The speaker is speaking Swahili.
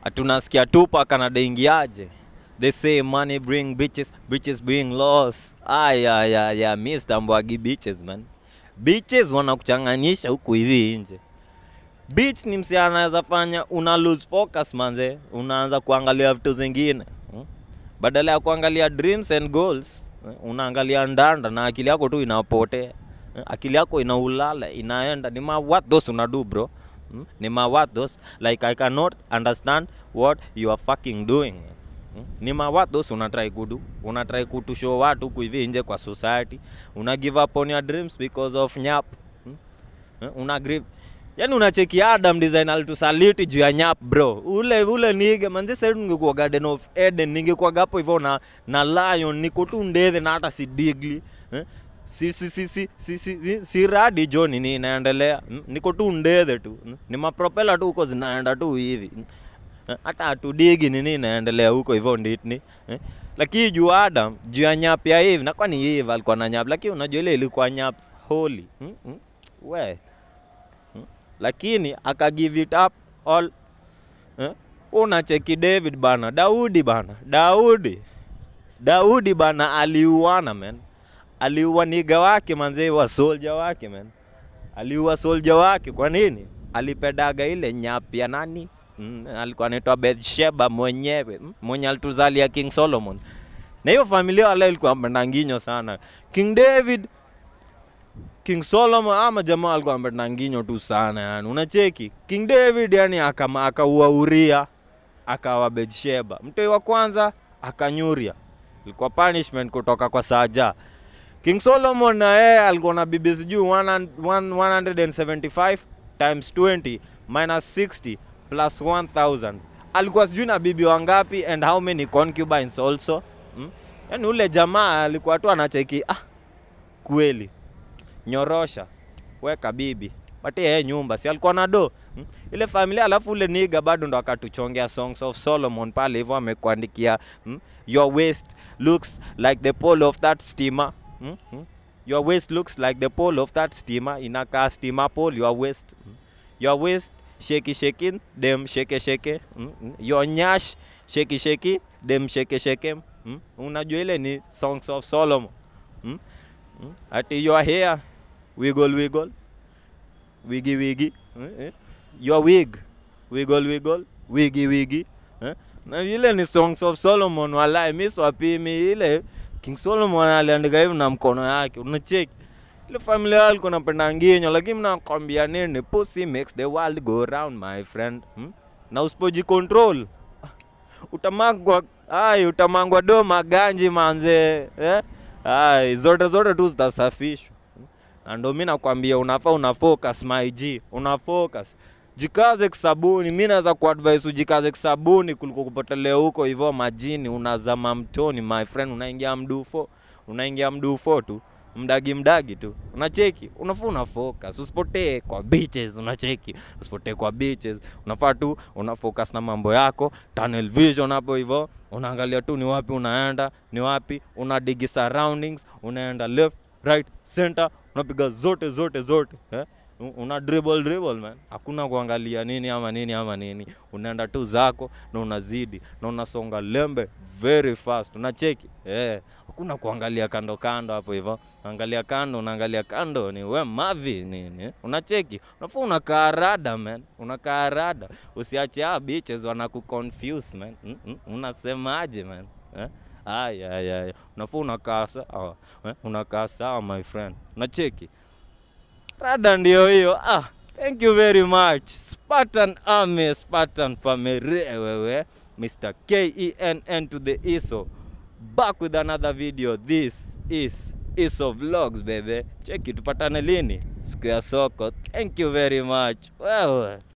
tunasikia Tupac anadaingiaje they say money bring bitches bitches bring loss aya ya ya Mr. Mbwagi bitches man bitches wanakuchanganyisha huku hivi nje bitch ni msi anaweza fanya una lose focus manze unaanza kuangalia vitu zingine hmm? badala ya kuangalia dreams and goals eh, unaangalia ndanda na akili yako tu inapotea eh, akili yako inaulala inaenda ni ma what those unadu bro hmm? ni ma what those like i cannot understand what you are fucking doing Hmm? ni ma what those unatry kudu unatry kutushow watu huku hivi nje kwa society una give up on your dreams because of nyap hmm? Eh, una grip yani unacheki adam design alitusaliti juu ya nyap bro ule ule nige manzi sasa ningekuwa garden of eden ningekuwa hapo hivyo na na lion niko tu ndethe na hata si digli eh? si si si si si si, si, si radi jo nini inaendelea mm? niko tu ndethe tu mm? ni mapropela tu huko zinaenda tu hivi mm? Eh, hata hatudigi nini inaendelea huko hivyo nditni eh? lakini juu adam juu ya nyap ya hivi na kwani hivi alikuwa na nyap lakini unajua ile ilikuwa nyap holy mm? mm? we lakini aka give it up all eh? unacheki david bana daudi bana daudi daudi bana aliuana man aliua niga wake manzee wa soldier wake man aliua soldier wake kwa nini alipedaga ile nyapi ya nani mm, alikuwa anaitwa Bathsheba mwenyewe mm, mwenye alituzalia King Solomon na hiyo familia wala ilikuwa mpendanginyo sana King David King Solomon ama jamaa alikuwa amependa nginyo tu sana yani. Unacheki King David yani akama akaua Uria akawa Bathsheba. Mtoi wa kwanza akanyuria. Ilikuwa punishment kutoka kwa Saja. King Solomon na yeye alikuwa na bibi sijui 100 175 times 20 minus 60 plus 1000. Alikuwa sijui na bibi wangapi and how many concubines also. Hmm? Yaani ule jamaa alikuwa tu anacheki ah kweli nyorosha weka bibi patie yeye nyumba si alikuwa na do hmm? ile familia alafu ule niga bado ndo akatuchongea songs of solomon pale hivyo amekuandikia hmm? your waist looks like the pole of that steamer hmm? Hmm? your waist looks like the pole of that steamer inakaa steamer pole your waist hmm? your waist sheki shaking dem sheke sheke hmm? Hmm? your nyash sheki sheki dem sheke sheke hmm? unajua ile ni songs of solomon hmm? Hmm? ati your hair wiggle wiggle wiggy wiggy eh, eh. your wig wiggle wiggle wiggy wiggy eh. na ile ni songs of solomon walai mi swapimi ile king solomon aliandika hivi na mkono yake unacheki ile familia yao alikuwa napenda nginyo lakini mnakwambia nini pussy makes the world go round my friend hmm? na usipojicontrol utamangwa ai utamangwa do maganji manze eh? ai zote zote tu zitasafishwa na ndo mi nakwambia unafaa una focus my G, una focus jikaze kisabuni mi naweza kuadvise ujikaze kisabuni kuliko kupotelea huko hivyo majini unazama mtoni my friend unaingia mdufo unaingia mdufo tu mdagi mdagi tu unacheki unafaa una focus usipotee kwa beaches unacheki usipotee kwa beaches unafaa tu una focus na mambo yako tunnel vision hapo hivyo unaangalia tu ni wapi unaenda ni wapi una digi surroundings unaenda left right center unapiga zote zote zote eh? U- una dribble dribble man hakuna kuangalia nini ama nini ama nini unaenda tu zako na unazidi na unasonga lembe very fast unacheki eh hakuna kuangalia kando kando hapo hivyo angalia kando unaangalia kando ni we mavi nini unacheki unafaa unakaa rada man unakaa rada usiache ah bitches wanakuconfuse man mm -mm. unasemaje man eh? aya aya aya unafaa unakaa sawa eh? unakaa sawa my friend unacheki rada ndio hiyo ah thank you very much spartan army spartan family wewe mr kenn to the iso back with another video this is iso vlogs baby cheki tupatane lini siku ya soko thank you very much wewe